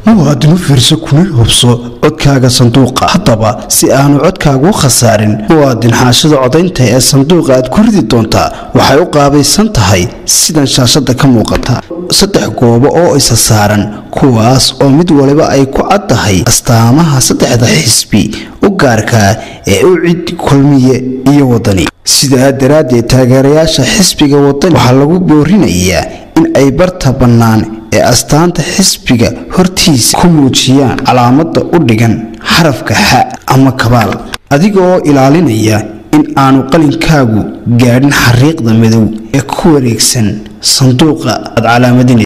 muwaadinu fiirso kuna hubso codkaaga sanduuqa haddaba si aanu codkaagu khasaarin muwaadin xaashida codaynta ee sanduuqa aad ku ridi doontaa waxay u qaabaysan tahay sidan shaashada ka muuqata saddex goobo oo isa saaran kuwaas oo mid waliba ay ku caddahay astaamaha saddexda xisbi u gaarkaa ee u cid kulmiye iyo wadani sidaa daraaddeed taageerayaasha xisbiga wadani waxaa lagu boorinayaa in ay barta bannaan ee astaanta xisbiga hortiisa ku muujiyaan calaamada u dhigan xarafka xa ama kabaal adiga oo ilaalinaya in aanu qalinkaagu gaadhin xariiqda madow ee ku wareegsan sanduuqa aad calaamadinay